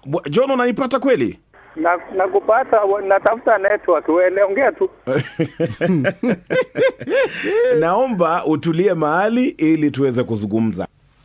Bwa- John unanipata kweli? na nakupata, natafuta network, wewe ongea tu. Naomba utulie mahali ili tuweze kuzungumza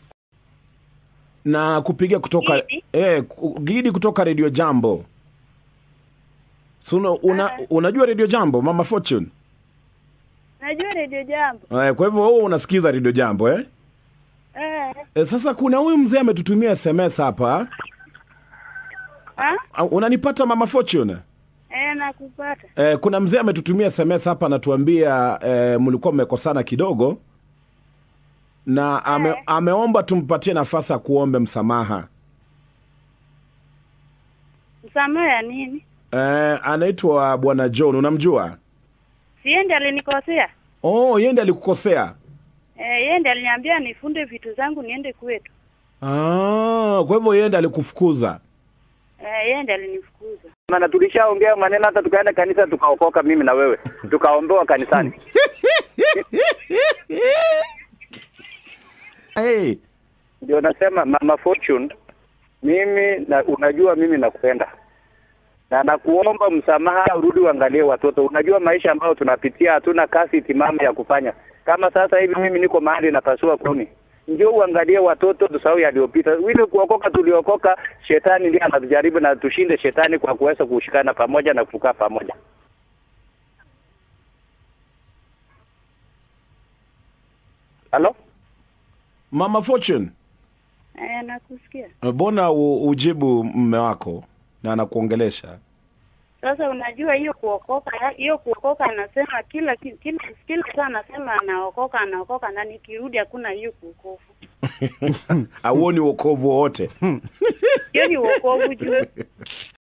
na kupiga kutoka Gidi? eh, ku- Gidi kutoka Radio Jambo. So, una, una, unajua Radio Jambo Mama Fortune? Najua redio jambo. Eh, kwa hivyo wewe unasikiza Radio Jambo eh? Eh, Eh, sasa kuna huyu mzee ametutumia SMS hapa. ah? Ah, Unanipata Mama Fortune? Eh, nakupata. Eh, kuna mzee ametutumia SMS hapa anatuambia eh, mlikuwa mmekosana kidogo na ame, Eh. ameomba tumpatie nafasi ya kuombe msamaha. Msamaha ya nini? Eh, anaitwa Bwana John, unamjua? Siende alinikosea. Oh, yeye ndiye alikukosea. Eh, yeye ndiye aliniambia nifunde vitu zangu niende kwetu. Ah, kwa hivyo yeye ndiye alikufukuza. Eh, yeye ndiye alinifukuza. Maana tulishaongea maneno, hata tukaenda kanisa tukaokoka, mimi na wewe tukaombewa kanisani. Hey, Ndio nasema Mama Fortune, mimi na, unajua mimi nakupenda na nakuomba msamaha, urudi uangalie watoto. Unajua maisha ambayo tunapitia, hatuna kazi timamu ya kufanya. Kama sasa hivi mimi niko mahali napasua kuni, ndio uangalie watoto, tusahau yaliyopita. Vile kuokoka tuliokoka, shetani ndiye anatujaribu na tushinde shetani kwa kuweza kushikana pamoja na kukaa pamoja. Halo? Mama Fortune, Eh, nakusikia. mbona u- ujibu mme wako na anakuongelesha? Sasa unajua hiyo kuokoka, hiyo kuokoka anasema kila ki- kila kila saa anasema anaokoka anaokoka na nikirudi hakuna hiyo kuokofu. Auoni wokovu wowote? Hiyo ni wokovu juu.